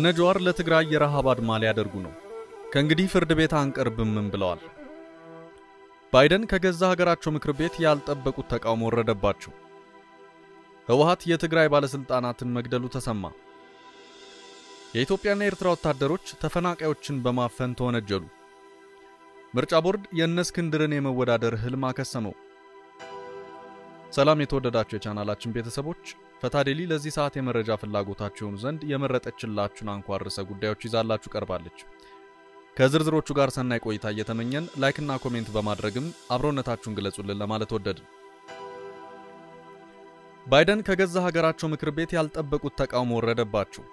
እነ ጀዋር ለትግራይ የረሃብ አድማ ሊያደርጉ ነው። ከእንግዲህ ፍርድ ቤት አንቀርብምም ብለዋል። ባይደን ከገዛ ሀገራቸው ምክር ቤት ያልጠበቁት ተቃውሞ ወረደባቸው። ህወሓት የትግራይ ባለስልጣናትን መግደሉ ተሰማ። የኢትዮጵያና የኤርትራ ወታደሮች ተፈናቃዮችን በማፈን ተወነጀሉ። ምርጫ ቦርድ የእነ እስክንድርን የመወዳደር ህልም አከሰመው። ሰላም የተወደዳችሁ የቻናላችን ቤተሰቦች፣ ፈታዴሊ ለዚህ ሰዓት የመረጃ ፍላጎታችሁ የሆኑ ዘንድ የመረጠችላችሁን አንኳር ርዕሰ ጉዳዮች ይዛላችሁ ቀርባለች። ከዝርዝሮቹ ጋር ሰናይ ቆይታ እየተመኘን ላይክና ኮሜንት በማድረግም አብሮነታችሁን ግለጹልን ለማለት ወደድን። ባይደን ከገዛ ሀገራቸው ምክር ቤት ያልጠበቁት ተቃውሞ ወረደባቸው።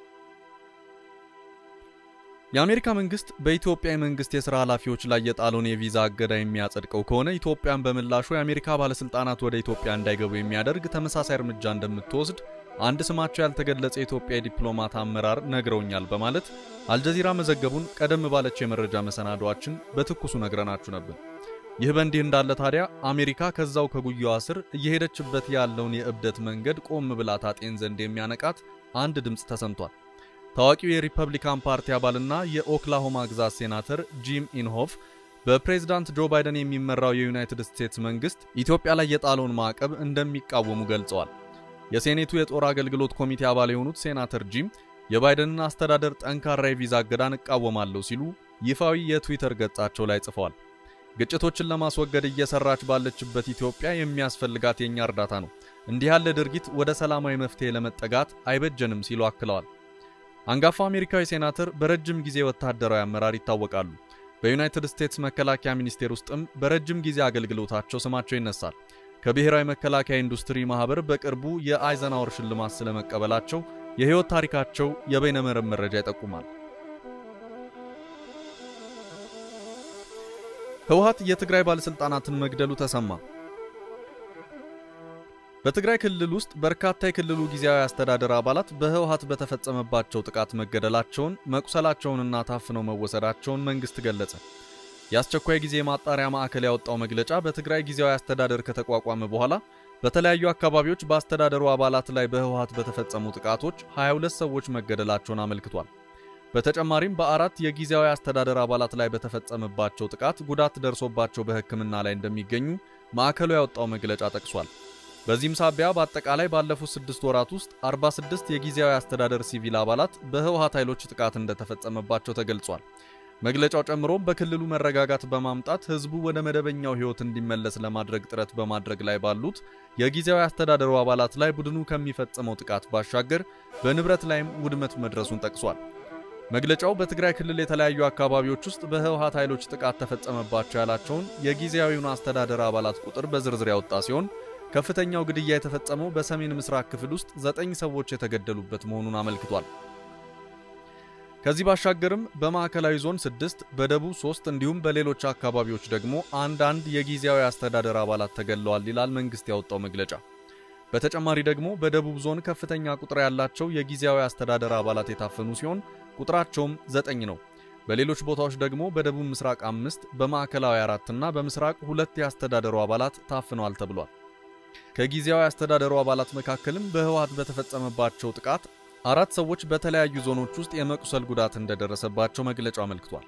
የአሜሪካ መንግስት በኢትዮጵያ የመንግስት የሥራ ኃላፊዎች ላይ የጣለውን የቪዛ እገዳ የሚያጸድቀው ከሆነ ኢትዮጵያን በምላሹ የአሜሪካ ባለሥልጣናት ወደ ኢትዮጵያ እንዳይገቡ የሚያደርግ ተመሳሳይ እርምጃ እንደምትወስድ አንድ ስማቸው ያልተገለጸ የኢትዮጵያ የዲፕሎማት አመራር ነግረውኛል በማለት አልጀዚራ መዘገቡን ቀደም ባለችው የመረጃ መሰናዷችን በትኩሱ ነግረናችሁ ነበር። ይህ በእንዲህ እንዳለ ታዲያ አሜሪካ ከዛው ከጉያዋ ስር እየሄደችበት ያለውን የእብደት መንገድ ቆም ብላ ታጤን ዘንድ የሚያነቃት አንድ ድምፅ ተሰምቷል። ታዋቂው የሪፐብሊካን ፓርቲ አባልና የኦክላሆማ ግዛት ሴናተር ጂም ኢንሆፍ በፕሬዝዳንት ጆ ባይደን የሚመራው የዩናይትድ ስቴትስ መንግስት ኢትዮጵያ ላይ የጣለውን ማዕቀብ እንደሚቃወሙ ገልጸዋል። የሴኔቱ የጦር አገልግሎት ኮሚቴ አባል የሆኑት ሴናተር ጂም የባይደንን አስተዳደር ጠንካራ የቪዛ እገዳን እቃወማለሁ ሲሉ ይፋዊ የትዊተር ገጻቸው ላይ ጽፈዋል። ግጭቶችን ለማስወገድ እየሰራች ባለችበት ኢትዮጵያ የሚያስፈልጋት የእኛ እርዳታ ነው። እንዲህ ያለ ድርጊት ወደ ሰላማዊ መፍትሄ ለመጠጋት አይበጀንም ሲሉ አክለዋል። አንጋፋው አሜሪካዊ ሴናተር በረጅም ጊዜ ወታደራዊ አመራር ይታወቃሉ። በዩናይትድ ስቴትስ መከላከያ ሚኒስቴር ውስጥም በረጅም ጊዜ አገልግሎታቸው ስማቸው ይነሳል። ከብሔራዊ መከላከያ ኢንዱስትሪ ማህበር በቅርቡ የአይዘናወር ሽልማት ስለመቀበላቸው የህይወት ታሪካቸው የበይነመረብ መረጃ ይጠቁማል። ህወሓት የትግራይ ባለስልጣናትን መግደሉ ተሰማ። በትግራይ ክልል ውስጥ በርካታ የክልሉ ጊዜያዊ አስተዳደር አባላት በህወሓት በተፈጸመባቸው ጥቃት መገደላቸውን፣ መቁሰላቸውንና ታፍነው መወሰዳቸውን መንግስት ገለጸ። የአስቸኳይ ጊዜ ማጣሪያ ማዕከል ያወጣው መግለጫ በትግራይ ጊዜያዊ አስተዳደር ከተቋቋመ በኋላ በተለያዩ አካባቢዎች በአስተዳደሩ አባላት ላይ በህወሓት በተፈጸሙ ጥቃቶች 22 ሰዎች መገደላቸውን አመልክቷል። በተጨማሪም በአራት የጊዜያዊ አስተዳደር አባላት ላይ በተፈጸመባቸው ጥቃት ጉዳት ደርሶባቸው በሕክምና ላይ እንደሚገኙ ማዕከሉ ያወጣው መግለጫ ጠቅሷል። በዚህም ሳቢያ በአጠቃላይ ባለፉት ስድስት ወራት ውስጥ 46 የጊዜያዊ አስተዳደር ሲቪል አባላት በህወሓት ኃይሎች ጥቃት እንደተፈጸመባቸው ተገልጿል። መግለጫው ጨምሮም በክልሉ መረጋጋት በማምጣት ህዝቡ ወደ መደበኛው ህይወት እንዲመለስ ለማድረግ ጥረት በማድረግ ላይ ባሉት የጊዜያዊ አስተዳደሩ አባላት ላይ ቡድኑ ከሚፈጽመው ጥቃት ባሻገር በንብረት ላይም ውድመት መድረሱን ጠቅሷል። መግለጫው በትግራይ ክልል የተለያዩ አካባቢዎች ውስጥ በህወሓት ኃይሎች ጥቃት ተፈጸመባቸው ያላቸውን የጊዜያዊውን አስተዳደር አባላት ቁጥር በዝርዝር ያወጣ ሲሆን ከፍተኛው ግድያ የተፈጸመው በሰሜን ምስራቅ ክፍል ውስጥ ዘጠኝ ሰዎች የተገደሉበት መሆኑን አመልክቷል። ከዚህ ባሻገርም በማዕከላዊ ዞን ስድስት በደቡብ ሶስት እንዲሁም በሌሎች አካባቢዎች ደግሞ አንዳንድ የጊዜያዊ አስተዳደር አባላት ተገድለዋል ይላል መንግስት ያወጣው መግለጫ። በተጨማሪ ደግሞ በደቡብ ዞን ከፍተኛ ቁጥር ያላቸው የጊዜያዊ አስተዳደር አባላት የታፈኑ ሲሆን ቁጥራቸውም ዘጠኝ ነው። በሌሎች ቦታዎች ደግሞ በደቡብ ምስራቅ አምስት፣ በማዕከላዊ አራትና በምስራቅ ሁለት የአስተዳደሩ አባላት ታፍነዋል ተብሏል። ከጊዜያዊ አስተዳደሩ አባላት መካከልም በህወሓት በተፈጸመባቸው ጥቃት አራት ሰዎች በተለያዩ ዞኖች ውስጥ የመቁሰል ጉዳት እንደደረሰባቸው መግለጫው አመልክቷል።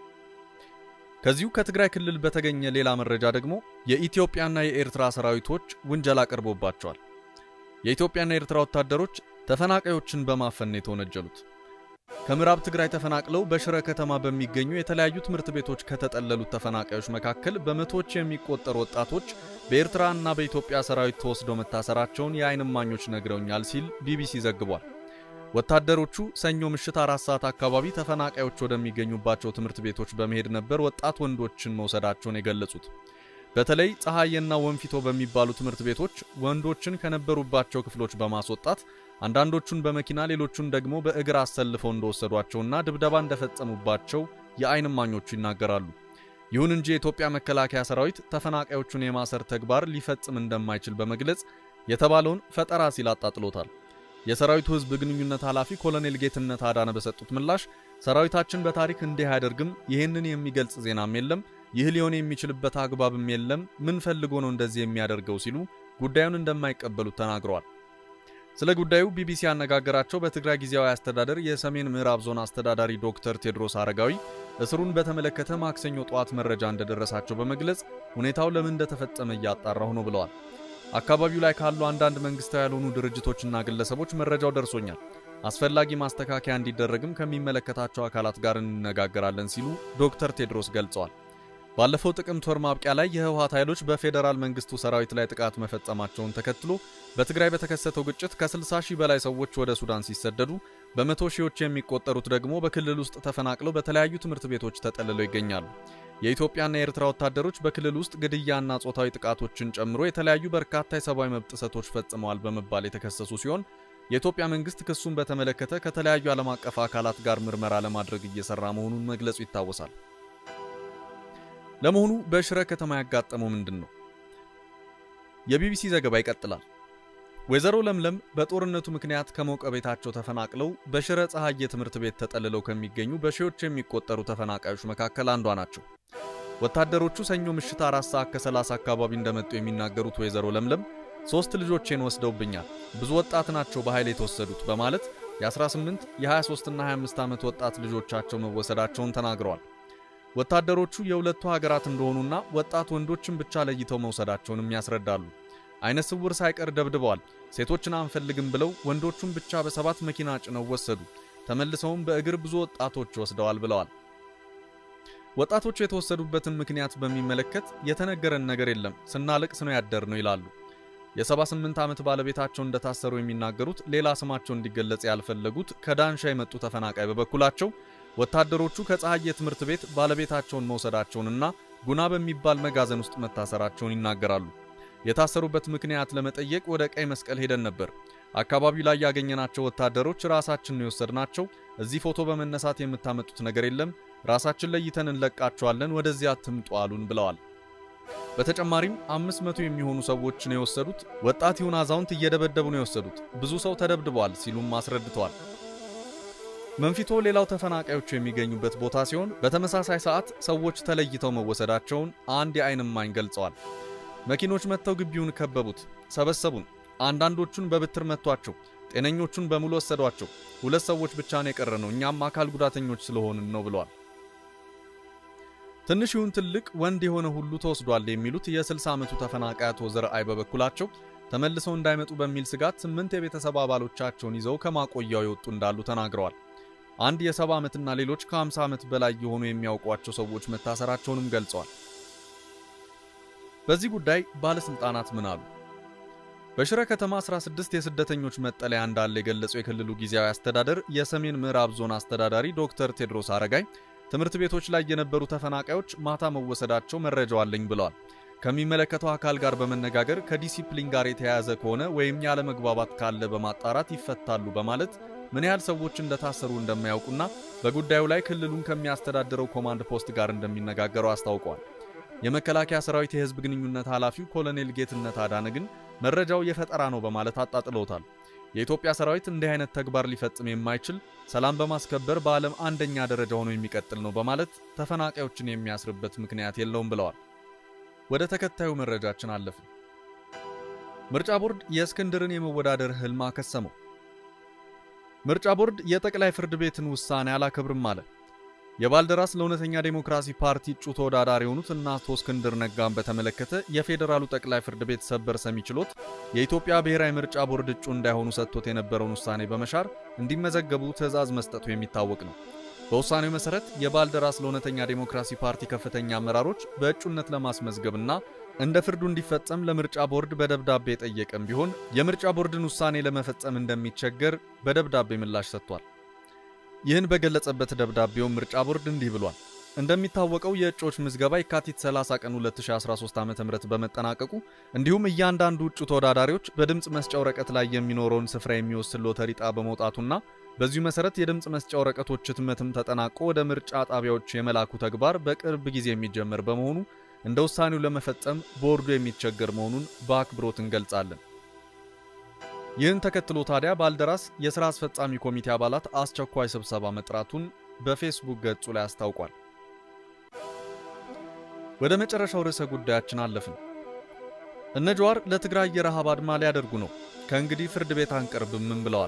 ከዚሁ ከትግራይ ክልል በተገኘ ሌላ መረጃ ደግሞ የኢትዮጵያና የኤርትራ ሰራዊቶች ውንጀላ ቀርቦባቸዋል። የኢትዮጵያና የኤርትራ ወታደሮች ተፈናቃዮችን በማፈን የተወነጀሉት ከምዕራብ ትግራይ ተፈናቅለው በሽረ ከተማ በሚገኙ የተለያዩ ትምህርት ቤቶች ከተጠለሉት ተፈናቃዮች መካከል በመቶዎች የሚቆጠሩ ወጣቶች በኤርትራና በኢትዮጵያ ሰራዊት ተወስደው መታሰራቸውን የዓይን እማኞች ነግረውኛል ሲል ቢቢሲ ዘግቧል። ወታደሮቹ ሰኞ ምሽት አራት ሰዓት አካባቢ ተፈናቃዮች ወደሚገኙባቸው ትምህርት ቤቶች በመሄድ ነበር ወጣት ወንዶችን መውሰዳቸውን የገለጹት። በተለይ ፀሐይና ወንፊቶ በሚባሉ ትምህርት ቤቶች ወንዶችን ከነበሩባቸው ክፍሎች በማስወጣት አንዳንዶቹን በመኪና ሌሎቹን ደግሞ በእግር አሰልፈው እንደወሰዷቸውና ድብደባ እንደፈጸሙባቸው የዓይን እማኞቹ ይናገራሉ። ይሁን እንጂ የኢትዮጵያ መከላከያ ሰራዊት ተፈናቃዮቹን የማሰር ተግባር ሊፈጽም እንደማይችል በመግለጽ የተባለውን ፈጠራ ሲል አጣጥሎታል። የሰራዊቱ ህዝብ ግንኙነት ኃላፊ ኮሎኔል ጌትነት አዳነ በሰጡት ምላሽ ሰራዊታችን በታሪክ እንዲህ አያደርግም፣ ይህንን የሚገልጽ ዜናም የለም፣ ይህ ሊሆን የሚችልበት አግባብም የለም፣ ምን ፈልጎ ነው እንደዚህ የሚያደርገው ሲሉ ጉዳዩን እንደማይቀበሉት ተናግረዋል። ስለ ጉዳዩ ቢቢሲ ያነጋገራቸው በትግራይ ጊዜያዊ አስተዳደር የሰሜን ምዕራብ ዞን አስተዳዳሪ ዶክተር ቴድሮስ አረጋዊ እስሩን በተመለከተ ማክሰኞ ጠዋት መረጃ እንደደረሳቸው በመግለጽ ሁኔታው ለምን እንደተፈጸመ እያጣራሁ ነው ብለዋል። አካባቢው ላይ ካሉ አንዳንድ መንግስታዊ ያልሆኑ ድርጅቶችና ግለሰቦች መረጃው ደርሶኛል። አስፈላጊ ማስተካከያ እንዲደረግም ከሚመለከታቸው አካላት ጋር እንነጋገራለን ሲሉ ዶክተር ቴድሮስ ገልጸዋል። ባለፈው ጥቅምት ወር ማብቂያ ላይ የህወሓት ኃይሎች በፌዴራል መንግስቱ ሰራዊት ላይ ጥቃት መፈጸማቸውን ተከትሎ በትግራይ በተከሰተው ግጭት ከ60 ሺህ በላይ ሰዎች ወደ ሱዳን ሲሰደዱ በመቶ ሺዎች የሚቆጠሩት ደግሞ በክልል ውስጥ ተፈናቅለው በተለያዩ ትምህርት ቤቶች ተጠልለው ይገኛሉ። የኢትዮጵያና የኤርትራ ወታደሮች በክልል ውስጥ ግድያና ጾታዊ ጥቃቶችን ጨምሮ የተለያዩ በርካታ የሰብአዊ መብት ጥሰቶች ፈጽመዋል በመባል የተከሰሱ ሲሆን የኢትዮጵያ መንግስት ክሱን በተመለከተ ከተለያዩ ዓለም አቀፍ አካላት ጋር ምርመራ ለማድረግ እየሰራ መሆኑን መግለጹ ይታወሳል። ለመሆኑ በሽረ ከተማ ያጋጠመው ምንድን ነው? የቢቢሲ ዘገባ ይቀጥላል። ወይዘሮ ለምለም በጦርነቱ ምክንያት ከሞቀ ቤታቸው ተፈናቅለው በሽረ ፀሐዬ ትምህርት ቤት ተጠልለው ከሚገኙ በሺዎች የሚቆጠሩ ተፈናቃዮች መካከል አንዷ ናቸው። ወታደሮቹ ሰኞ ምሽት አራት ሰዓት ከ30 አካባቢ እንደመጡ የሚናገሩት ወይዘሮ ለምለም ሶስት ልጆቼን ወስደውብኛል፣ ብዙ ወጣት ናቸው በኃይል የተወሰዱት በማለት የ18 የ23 እና 25 ዓመት ወጣት ልጆቻቸው መወሰዳቸውን ተናግረዋል። ወታደሮቹ የሁለቱ ሀገራት እንደሆኑና ወጣት ወንዶችን ብቻ ለይተው መውሰዳቸውንም ያስረዳሉ። አይነ ስውር ሳይቀር ደብድበዋል። ሴቶችን አንፈልግም ብለው ወንዶቹን ብቻ በሰባት መኪና ጭነው ወሰዱ። ተመልሰውም በእግር ብዙ ወጣቶች ወስደዋል ብለዋል። ወጣቶቹ የተወሰዱበትን ምክንያት በሚመለከት የተነገረን ነገር የለም፣ ስናለቅስ ነው ያደር ነው ይላሉ። የ78 ዓመት ባለቤታቸው እንደታሰሩ የሚናገሩት ሌላ ስማቸው እንዲገለጽ ያልፈለጉት ከዳንሻ የመጡ ተፈናቃይ በበኩላቸው ወታደሮቹ ከፀሐዬ ትምህርት ቤት ባለቤታቸውን መውሰዳቸውንና ጉና በሚባል መጋዘን ውስጥ መታሰራቸውን ይናገራሉ። የታሰሩበት ምክንያት ለመጠየቅ ወደ ቀይ መስቀል ሄደን ነበር። አካባቢው ላይ ያገኘናቸው ወታደሮች ራሳችን ነው የወሰድናቸው። እዚህ ፎቶ በመነሳት የምታመጡት ነገር የለም፣ ራሳችን ለይተን እንለቃቸዋለን፣ ወደዚያ አትምጡ አሉን ብለዋል። በተጨማሪም አምስት መቶ የሚሆኑ ሰዎች ነው የወሰዱት። ወጣት ይሁን አዛውንት እየደበደቡ ነው የወሰዱት። ብዙ ሰው ተደብድበዋል ሲሉም አስረድተዋል። መንፊቶ ሌላው ተፈናቃዮቹ የሚገኙበት ቦታ ሲሆን በተመሳሳይ ሰዓት ሰዎች ተለይተው መወሰዳቸውን አንድ የዓይን እማኝ ገልጸዋል። መኪኖች መጥተው ግቢውን ከበቡት፣ ሰበሰቡን። አንዳንዶቹን በብትር መቷቸው፣ ጤነኞቹን በሙሉ ወሰዷቸው። ሁለት ሰዎች ብቻ ነው የቀረ ነው፣ እኛም አካል ጉዳተኞች ስለሆንን ነው ብለዋል። ትንሽ ይሁን ትልቅ ወንድ የሆነ ሁሉ ተወስዷል የሚሉት የ60 ዓመቱ ተፈናቃይ አቶ ዘርአይ በበኩላቸው ተመልሰው እንዳይመጡ በሚል ስጋት ስምንት የቤተሰብ አባሎቻቸውን ይዘው ከማቆያው የወጡ እንዳሉ ተናግረዋል። አንድ የ70 ዓመትና ሌሎች ከ50 ዓመት በላይ የሆኑ የሚያውቋቸው ሰዎች መታሰራቸውንም ገልጸዋል። በዚህ ጉዳይ ባለስልጣናት ምን አሉ? በሽረ ከተማ 16 የስደተኞች መጠለያ እንዳለ የገለጸው የክልሉ ጊዜያዊ አስተዳደር የሰሜን ምዕራብ ዞን አስተዳዳሪ ዶክተር ቴድሮስ አረጋይ ትምህርት ቤቶች ላይ የነበሩ ተፈናቃዮች ማታ መወሰዳቸው መረጃው አለኝ ብለዋል። ከሚመለከተው አካል ጋር በመነጋገር ከዲሲፕሊን ጋር የተያያዘ ከሆነ ወይም ያለመግባባት ካለ በማጣራት ይፈታሉ በማለት ምን ያህል ሰዎች እንደታሰሩ እንደማያውቁና በጉዳዩ ላይ ክልሉን ከሚያስተዳድረው ኮማንድ ፖስት ጋር እንደሚነጋገሩ አስታውቀዋል። የመከላከያ ሰራዊት የህዝብ ግንኙነት ኃላፊው ኮሎኔል ጌትነት አዳነ ግን መረጃው የፈጠራ ነው በማለት አጣጥለውታል። የኢትዮጵያ ሰራዊት እንዲህ አይነት ተግባር ሊፈጽም የማይችል ሰላም በማስከበር በዓለም አንደኛ ደረጃ ሆኖ የሚቀጥል ነው በማለት ተፈናቃዮችን የሚያስርበት ምክንያት የለውም ብለዋል። ወደ ተከታዩ መረጃችን አለፍን። ምርጫ ቦርድ የእስክንድርን የመወዳደር ህልም አከሰመው። ምርጫ ቦርድ የጠቅላይ ፍርድ ቤትን ውሳኔ አላከብርም አለ። የባልደራስ ለእውነተኛ ዴሞክራሲ ፓርቲ እጩ ተወዳዳሪ የሆኑት እነ አቶ እስክንድር ነጋን በተመለከተ የፌዴራሉ ጠቅላይ ፍርድ ቤት ሰበር ሰሚ ችሎት የኢትዮጵያ ብሔራዊ ምርጫ ቦርድ እጩ እንዳይሆኑ ሰጥቶት የነበረውን ውሳኔ በመሻር እንዲመዘገቡ ትዕዛዝ መስጠቱ የሚታወቅ ነው። በውሳኔው መሰረት የባልደራስ ለእውነተኛ ዴሞክራሲ ፓርቲ ከፍተኛ አመራሮች በእጩነት ለማስመዝገብና እንደ ፍርዱ እንዲፈጸም ለምርጫ ቦርድ በደብዳቤ የጠየቀም ቢሆን የምርጫ ቦርድን ውሳኔ ለመፈጸም እንደሚቸገር በደብዳቤ ምላሽ ሰጥቷል። ይህን በገለጸበት ደብዳቤው ምርጫ ቦርድ እንዲህ ብሏል። እንደሚታወቀው የእጩዎች ምዝገባ የካቲት 30 ቀን 2013 ዓ.ም በመጠናቀቁ እንዲሁም እያንዳንዱ እጩ ተወዳዳሪዎች በድምፅ መስጫ ወረቀት ላይ የሚኖረውን ስፍራ የሚወስን ሎተሪ ዕጣ በመውጣቱና በዚሁ መሰረት የድምፅ መስጫ ወረቀቶች ህትመትም ተጠናቆ ወደ ምርጫ ጣቢያዎች የመላኩ ተግባር በቅርብ ጊዜ የሚጀመር በመሆኑ እንደ ውሳኔው ለመፈጸም ቦርዱ የሚቸገር መሆኑን በአክብሮት እንገልጻለን። ይህን ተከትሎ ታዲያ ባልደራስ የሥራ አስፈጻሚ ኮሚቴ አባላት አስቸኳይ ስብሰባ መጥራቱን በፌስቡክ ገጹ ላይ አስታውቋል። ወደ መጨረሻው ርዕሰ ጉዳያችን አለፍን። እነ ጀዋር ለትግራይ የረሃብ አድማ ሊያደርጉ ነው። ከእንግዲህ ፍርድ ቤት አንቀርብም ብለዋል።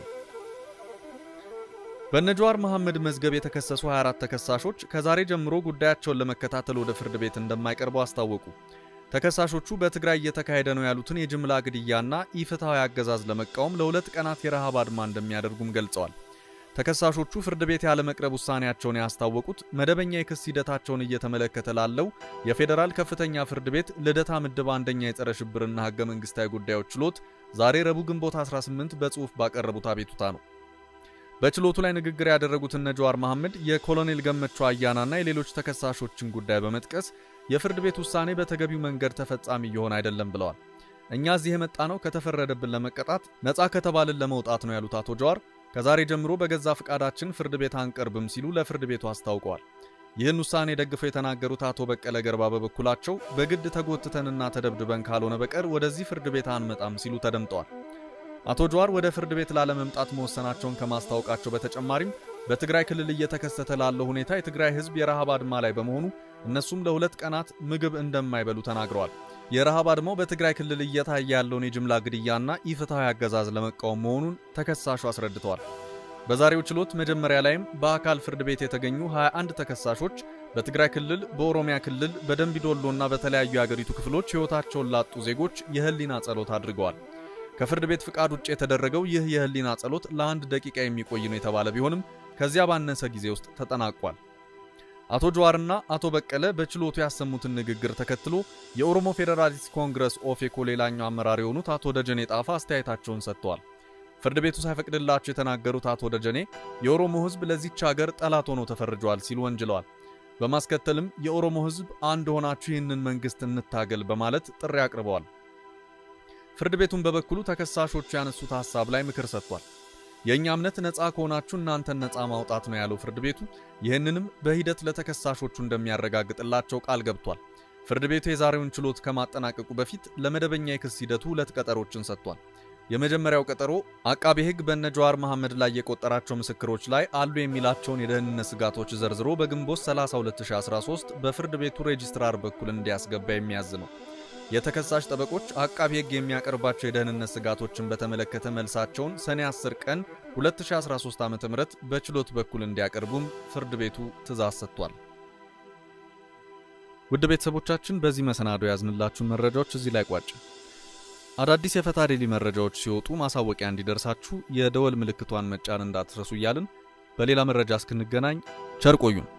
በነጃዋር መሐመድ መዝገብ የተከሰሱ 24 ተከሳሾች ከዛሬ ጀምሮ ጉዳያቸውን ለመከታተል ወደ ፍርድ ቤት እንደማይቀርቡ አስታወቁ። ተከሳሾቹ በትግራይ እየተካሄደ ነው ያሉትን የጅምላ ግድያና ኢፍትሐዊ አገዛዝ ለመቃወም ለሁለት ቀናት የረሃብ አድማ እንደሚያደርጉም ገልጸዋል። ተከሳሾቹ ፍርድ ቤት ያለመቅረብ ውሳኔያቸውን ያስታወቁት መደበኛ የክስ ሂደታቸውን እየተመለከተ ላለው የፌዴራል ከፍተኛ ፍርድ ቤት ልደታ ምድብ አንደኛ የጸረ ሽብርና ሕገ መንግሥታዊ ጉዳዮች ችሎት ዛሬ ረቡዕ ግንቦት 18 በጽሑፍ ባቀረቡት አቤቱታ ነው። በችሎቱ ላይ ንግግር ያደረጉት እነ ጃዋር መሐመድ የኮሎኔል ገመቹ አያናና የሌሎች ተከሳሾችን ጉዳይ በመጥቀስ የፍርድ ቤት ውሳኔ በተገቢው መንገድ ተፈጻሚ እየሆነ አይደለም ብለዋል። እኛ እዚህ የመጣ ነው ከተፈረደብን ለመቀጣት ነፃ ከተባልን ለመውጣት ነው ያሉት አቶ ጃዋር ከዛሬ ጀምሮ በገዛ ፈቃዳችን ፍርድ ቤት አንቀርብም ሲሉ ለፍርድ ቤቱ አስታውቀዋል። ይህን ውሳኔ ደግፈው የተናገሩት አቶ በቀለ ገርባ በበኩላቸው በግድ ተጎትተንና ተደብድበን ካልሆነ በቀር ወደዚህ ፍርድ ቤት አንመጣም ሲሉ ተደምጠዋል። አቶ ጃዋር ወደ ፍርድ ቤት ላለመምጣት መወሰናቸውን ከማስታወቃቸው በተጨማሪም በትግራይ ክልል እየተከሰተ ላለው ሁኔታ የትግራይ ሕዝብ የረሃብ አድማ ላይ በመሆኑ እነሱም ለሁለት ቀናት ምግብ እንደማይበሉ ተናግረዋል። የረሃብ አድማው በትግራይ ክልል እየታየ ያለውን የጅምላ ግድያና ኢፍትሐዊ አገዛዝ ለመቃወም መሆኑን ተከሳሹ አስረድተዋል። በዛሬው ችሎት መጀመሪያ ላይም በአካል ፍርድ ቤት የተገኙ 21 ተከሳሾች በትግራይ ክልል፣ በኦሮሚያ ክልል፣ በደንቢዶሎና በተለያዩ የአገሪቱ ክፍሎች ሕይወታቸውን ላጡ ዜጎች የህሊና ጸሎት አድርገዋል። ከፍርድ ቤት ፍቃድ ውጭ የተደረገው ይህ የህሊና ጸሎት ለአንድ ደቂቃ የሚቆይ ነው የተባለ ቢሆንም ከዚያ ባነሰ ጊዜ ውስጥ ተጠናቋል። አቶ ጃዋርና አቶ በቀለ በችሎቱ ያሰሙትን ንግግር ተከትሎ የኦሮሞ ፌዴራሊስት ኮንግረስ ኦፌኮ ሌላኛው አመራር የሆኑት አቶ ደጀኔ ጣፋ አስተያየታቸውን ሰጥተዋል። ፍርድ ቤቱ ሳይፈቅድላቸው የተናገሩት አቶ ደጀኔ የኦሮሞ ሕዝብ ለዚች ሀገር ጠላት ሆኖ ተፈርጇል ሲሉ ወንጅለዋል። በማስከተልም የኦሮሞ ሕዝብ አንድ ሆናችሁ ይህንን መንግስት እንታገል በማለት ጥሪ አቅርበዋል። ፍርድ ቤቱን በበኩሉ ተከሳሾቹ ያነሱት ሐሳብ ላይ ምክር ሰጥቷል። የእኛ እምነት ነፃ ከሆናችሁ እናንተን ነፃ ማውጣት ነው ያለው ፍርድ ቤቱ ይህንንም በሂደት ለተከሳሾቹ እንደሚያረጋግጥላቸው ቃል ገብቷል። ፍርድ ቤቱ የዛሬውን ችሎት ከማጠናቀቁ በፊት ለመደበኛ የክስ ሂደቱ ሁለት ቀጠሮችን ሰጥቷል። የመጀመሪያው ቀጠሮ አቃቤ ሕግ በነ ጃዋር መሐመድ ላይ የቆጠራቸው ምስክሮች ላይ አሉ የሚላቸውን የደህንነት ስጋቶች ዘርዝሮ በግንቦት 30 2013 በፍርድ ቤቱ ሬጂስትራር በኩል እንዲያስገባ የሚያዝ ነው። የተከሳሽ ጠበቆች አቃቢ ሕግ የሚያቀርባቸው የደህንነት ስጋቶችን በተመለከተ መልሳቸውን ሰኔ 10 ቀን 2013 ዓ.ም በችሎት በኩል እንዲያቀርቡም ፍርድ ቤቱ ትእዛዝ ሰጥቷል። ውድ ቤተሰቦቻችን በዚህ መሰናዶ ያዝንላችሁን መረጃዎች እዚህ ላይ ቋጭ። አዳዲስ የፈታ ዴሊ መረጃዎች ሲወጡ ማሳወቂያ እንዲደርሳችሁ የደወል ምልክቷን መጫን እንዳትረሱ እያልን በሌላ መረጃ እስክንገናኝ ቸር ቆዩን።